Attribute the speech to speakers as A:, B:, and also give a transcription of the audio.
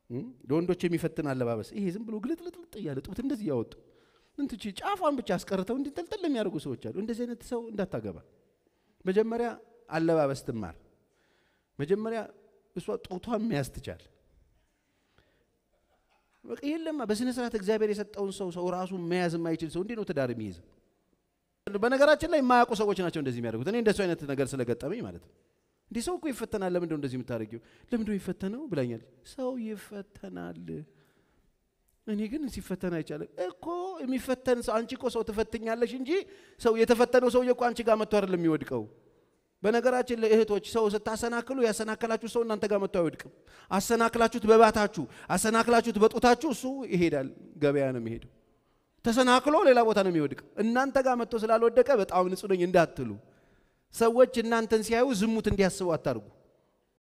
A: ለወንዶች የሚፈትን አለባበስ ይሄ ዝም ብሎ ግልጥልጥልጥ እያለ ጡት እንደዚህ እያወጡ እንትቺ ጫፏን ብቻ አስቀርተው እንዲጠልጥል የሚያደርጉ ሰዎች አሉ። እንደዚህ አይነት ሰው እንዳታገባ። መጀመሪያ አለባበስ ትማር። መጀመሪያ እሷ ጡቷን መያዝ ትቻል። በቃ የለማ በስነ ስርዓት እግዚአብሔር የሰጠውን ሰው ሰው ራሱ መያዝ የማይችል ሰው እንዴት ነው ትዳር የሚይዝ? በነገራችን ላይ የማያውቁ ሰዎች ናቸው እንደዚህ የሚያደርጉት። እኔ እንደሱ አይነት ነገር ስለገጠመኝ ማለት ነው። እንዲህ ሰው እኮ ይፈተናል። ለምንድነው እንደዚህ የምታደርጊው? ለምንድነው የሚፈተነው ብላኛል። ሰው ይፈተናል። እኔ ግን ሲፈተን አይቻልም እኮ የሚፈተን ሰው አንቺ እኮ ሰው ትፈትኛለሽ እንጂ ሰው የተፈተነው ሰውዬ እኮ አንቺ ጋር መጥቶ አይደለም የሚወድቀው። በነገራችን ላይ እህቶች ሰው ስታሰናክሉ ያሰናከላችሁ ሰው እናንተ ጋር መጥቶ አይወድቅም። አሰናክላችሁት በባታችሁ አሰናክላችሁት በጡታችሁ እሱ ይሄዳል፣ ገበያ ነው የሚሄደው። ተሰናክሎ ሌላ ቦታ ነው የሚወድቀው። እናንተ ጋር መጥቶ ስላልወደቀ በጣም ንጹህ ነኝ እንዳትሉ። ሰዎች እናንተን ሲያዩ ዝሙት እንዲያስቡ አታርጉ።